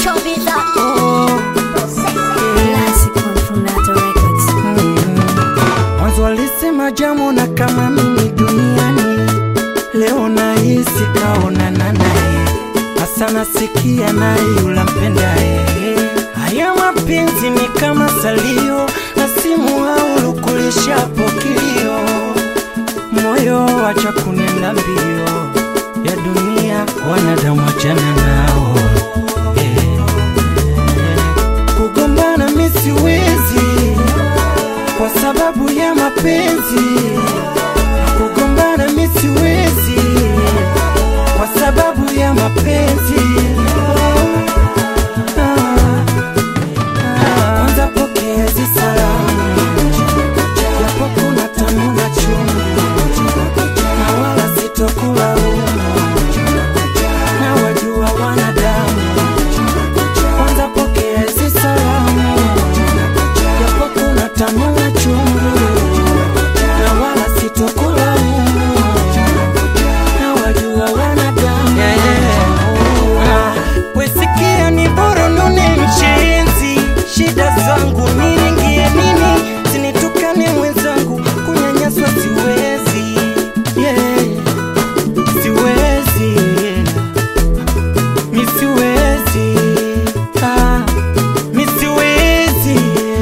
Chobita. Oh, Classic one from Nato Records. mwanzo alisema jamona kama mimi duniani, leo nahisi kaonana naye, hasa nasikia naye yula mpendaye. Haya mapenzi ni kama salio na simu au lukulishapo kilio, moyo wacha kunenda mbio ya dunia, wanadamu achana nao eh. Kugombana mi siwezi kwa sababu ya mapenzi. Kugombana mi siwezi kwa sababu ya mapenzi. Ah, ah. Kwanza pokea hizi salamu, japo kuna tamu na chungu, na wala sitokulaumu, na wajua wanadamu kwanza pokea hizi salamu, japo kuna tamu na chungu, na wala sitokulaumu, na wajua wanadamu. Ah, Wesikia ni bora nune mchenzi, shida zangu niingie nini, sinitukane mwenzangu, kunyanyaswa siwezi, yeah, siwezi mi siwezi ah, mi siwezi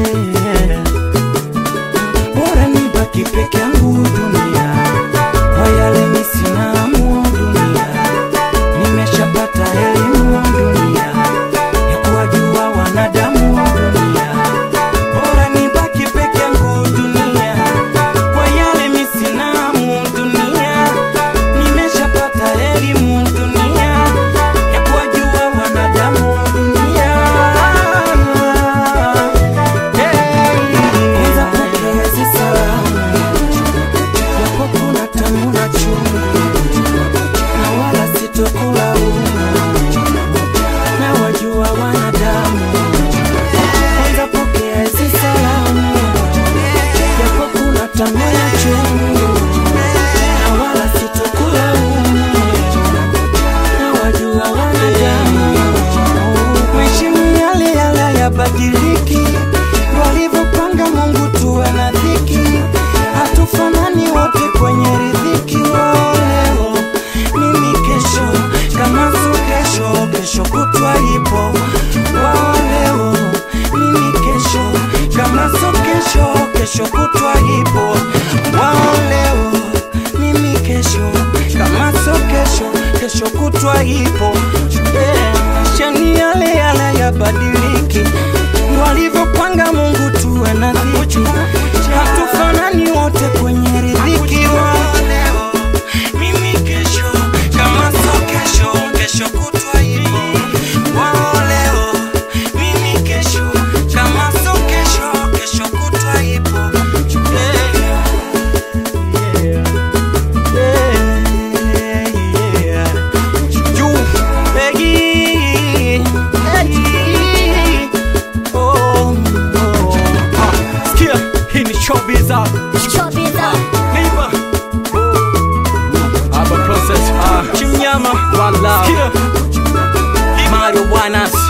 bora nibaki peke yangu dunia kwa yale mi sina hamu dunia nimeshapata elimu dunia ya kuwajua wanadamu dunia bora nibaki peke yangu dunia kwa yale mi sina hamu dunia nimeshapata elimu dunia ya kuwajua wanadamu dunia. Kwanza pokea hizi salamu, japo kuna tamu na chungu, na wala sitokulaumu, na wajua wanadamu. Kwanza pokea hizi salamu, japo kuna tamu na chungu, na wala sitokulaumu na wajua wanadamu. Mheshimu yale yale yabadiliki, walivyopanga Mungu tuwe na dhiki, hatufanani wote kwenye riziki. Wao leo mimi kesho, kama sio kesho, kesho kutwa ipo. Wao leo mimi kesho, kama sio kesho, kesho kutwa ipo. Wao leo mimi kesho, kama sio kesho, kesho kutwa ipo. Eh, Shani yale yale yabadiliki, walivyopanga Mungu tuwe na dhiki, hatufanani wote kwenye riziki. Wao leo mimi kesho, kama sio kesho, kesho kutwa ipo. Wao leo mimi kesho, kama sio kesho, kesho kutwa ipo. Eh, yeah. Showbiza, Chobita. Liva, Aba Process, ah, Chimnyama, One Love, Marijuana,